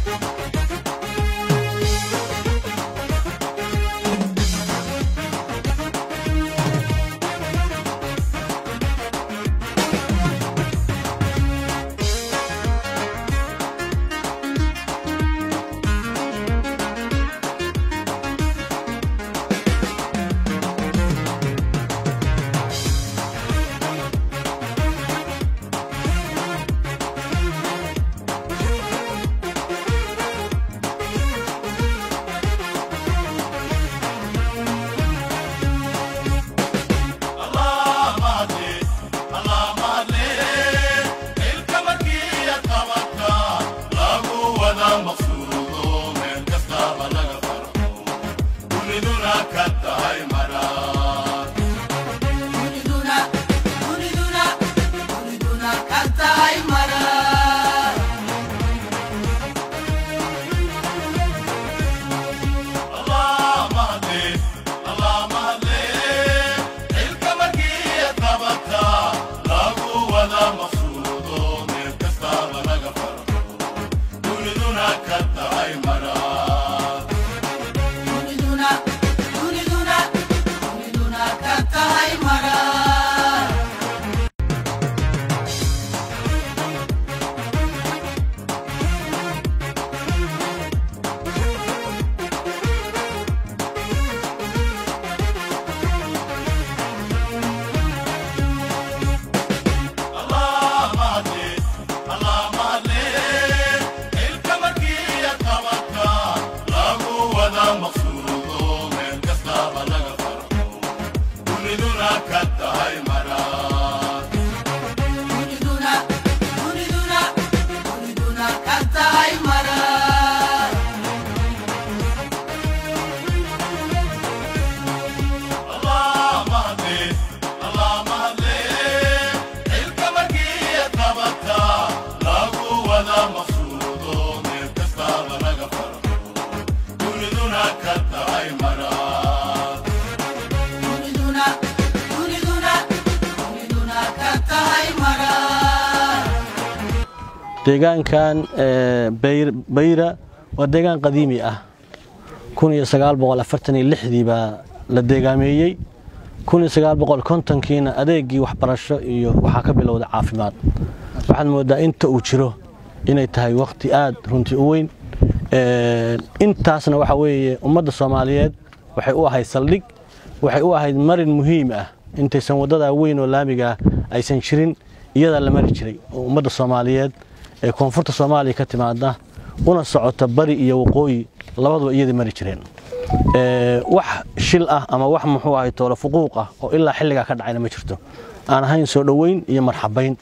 deegaankan bayra waa deegaan qadiimi ah dii baa la deegaameeyey kiina adeegii waxbarasho iyo waxaa ka bilowda caafimaad waxaad moodaa inta uu jiro inay tahay wakhti aad runtii u weyn intaasna waxa weeye ummadda soomaaliyeed waxay u ahayd saldhig waxay u ahayd marin muhiim ah intaysan waddadaa weyn oo laamigaa aysan jirin iyadaa la mari jiray oo ummadda soomaaliyeed ee koonfurta soomaaliya ka timaada una socota bari iyo waqooyi labaduba iyadii mari jireen wax shil ah ama wax muxuu ahay toolo fuquuq ah oo ilaa xilligaa ka dhacayna ma jirto aan ahayn soo dhoweyn iyo marxabayn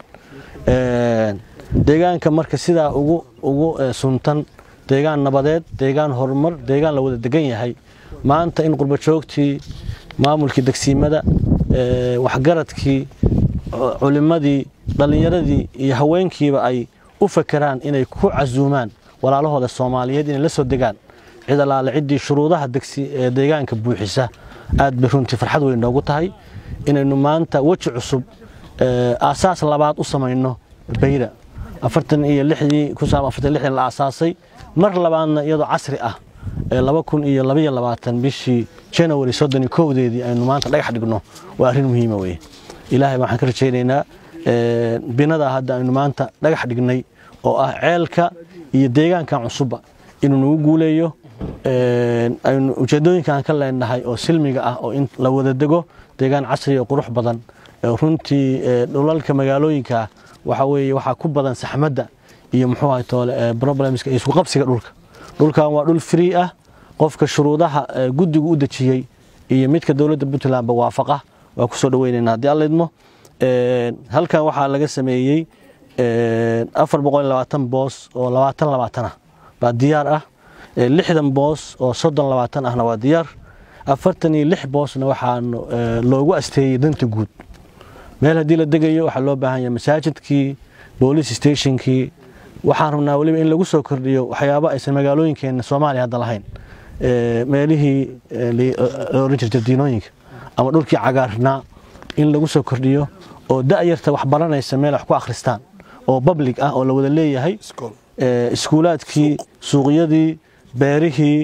deegaanka marka sidaa ugu suntan deegaan nabadeed deegaan horumar deegaan la wada degan yahay maanta in qurbajoogtii maamulkii degsiimada waxgaradkii culimmadii dhallinyaradii iyo haweenkiiba ay u fakeraan inay ku casuumaan walaalahooda soomaaliyeed inay la soo degaan cid allaale ciddii shuruudaha deegaanka buuxisa aad bay runtii farxad weyn noogu tahay inaynu maanta weji cusub aasaas labaad u samayno bayra afartan iyo lixdii kun sagaal afartan lixdan la aasaasay mar labaadna iyadoo casri ah laba kun iyo labaiyo labaatan bishii january soddon iyo kowdeedii aynu maanta dhagax dhigno waa arrin muhiima weye ilaahay waxaan ka rajaynaynaa binadaa hadda aynu maanta dhagax dhignay oo ah ceelka iyo deegaankan cusubba inuu nagu guuleeyo aynu ujeedooyinkaan ka leenahay oo silmiga ah oo in la wada dego deegaan casri oo qurux badan runtii dhulalka magaalooyinka waxa weeye waxaa ku badan saxmadda iyo muxuu ahay toole problemska iyo isku qabsiga dhulka dhulkan waa dhul free ah qofka shuruudaha guddigu u dejiyey iyo midka dowladda puntlandba waafaqa waa ku soo dhaweynaynaa haddii alla idmo halkan waxaa laga sameeyey afar boqol iyo labaatan boos oo labaatan labaatan ah baa diyaar ah lixdan boos oo soddon labaatan ahna waa diyaar afartan iyo lix boosna waxaa loogu asteeyey danta guud meel haddii la degayo waxaa loo baahan yahay masaajidkii boolice stationkii waxaan rabnaa weliba in lagu soo kordhiyo waxyaabo aysan magaalooyinkeenna soomaaliya hadda lahayn meelihii la oran jirta diinooyinka ama dhulkii cagaarnaa in lagu soo kordhiyo oo da'yarta wax baranaysa meel wax ku akhristaan oo public ah oo la wada leeyahay iskuulaadkii suuqyadii beerihii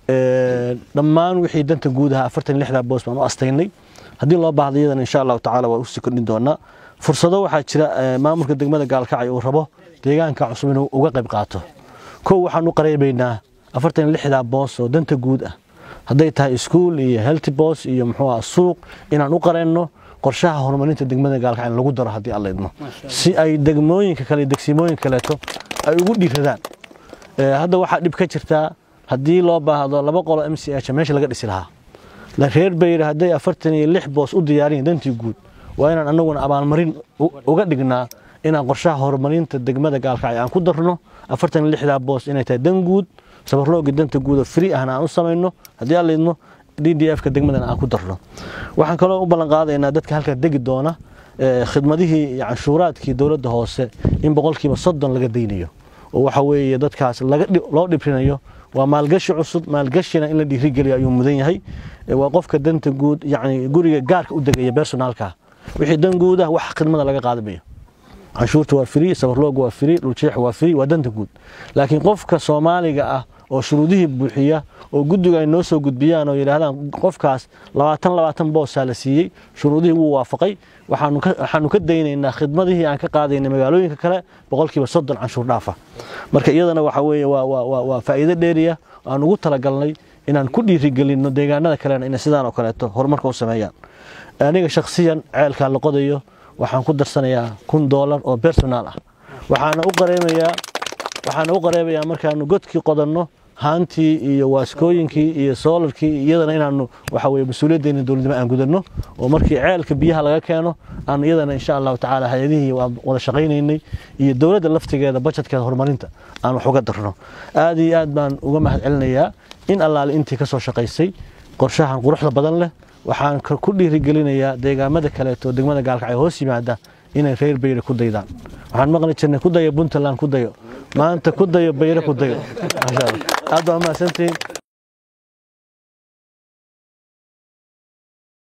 dhammaan wixii danta guud ahaa afartan lixdaa boos baan u astaynay haddii loo baahda iyadana insha allahu tacala waa usii kordhin doonaa fursado waxaa jira maamulka degmada gaalkacay uu rabo deegaanka cusub inuu uga qayb qaato kow waxaan u qareebaynaa afartan lixdaa boos oo danta guud ah hadday tahay iskuul iyo healthy boos iyo muxuu ah suuq inaan u qareenno qorshaha horumarinta degmada gaalkacay in lagu daro haddii alla idmo si ay degmooyinka kale degsimooyinka kaleeto ay ugu dhiiradaan hadda waxaa dhib ka jirtaa haddii loo baahdo laba qolo m c h meesha laga dhisi lahaa reer bayr hadday afartan iyo lix boos u diyaariyin dantii guud waa inaan anaguna abaalmarin uga dhignaa inaan qorshaha horumarinta degmada gaalkacay aan ku darno afartan iyo lixdaa boos inay tahay dan guud sabarlooga danta guud oo free ahna aan u samayno haddii aan laydmo d d f ka degmadana aan ku darno waxaan kaloo u ballan qaadaynaa dadka halkaa degi doona khidmadihii iyo canshuuraadkii dowladda hoose in boqolkiiba soddon laga daynayo oo waxa weeye dadkaas loo dhibrinayo waa maalgashi cusub maalgashina in la dhiirigeliyo ayuu mudan yahay waa qofka danta guud yani guriga gaarka u degaya bersonaalka wixii dan guud ah wax khidmada laga qaadamayo canshuurta waa free sabarlooga waa free dhuljeex waa free waa danta guud laakiin qofka soomaaliga ah oo shuruudihii buuxiya oo guddiga ay noo soo gudbiyaan oo yidhaahdaan qofkaas labaatan labaatan boosaa la siiyey shuruudihii wuu waafaqay waxaanu ka daynaynaa khidmadihii aan ka qaadaynay magaalooyinka kale boqolkiiba soddon canshuur dhaafa marka iyadana waxa weeye waa faa'iido dheeriya aan ugu talagalnay inaan ku dhiirigelinno deegaanada kalena inay sidaan oo kaleeto horumarka u sameeyaan aniga shakhsiyan ceelkaa la qodayo waxaan ku darsanayaa kun doolar oo personaal ah waxaana u qareemayaa waxaana u qareemayaa markaanu godkii qodanno haantii iyo waaskooyinkii iyo soolarkii iyadana inaanu waxa weye mas-uuliyaddeena dowladnimo aan gudanno oo markii ceelka biyaha laga keeno aan iyadana insha allahu tacaala hay-adihii waan wada shaqaynaynay iyo dowladda laftigeeda bajetkeeda horumarinta aan wax uga darno aad iyo aad baan uga mahad celinayaa in allaale intii ka soo shaqaysay qorshahan quruxda badan leh waxaan ku dhiirigelinayaa deegaamada kaleeto degmada gaalkacay hoos yimaada inay reer bayre ku daydaan waxaan maqli jirnay ku dayo puntland ku dayo maanta ku dayo bayre ku dayo maasha allah aad baa umahadsantihiin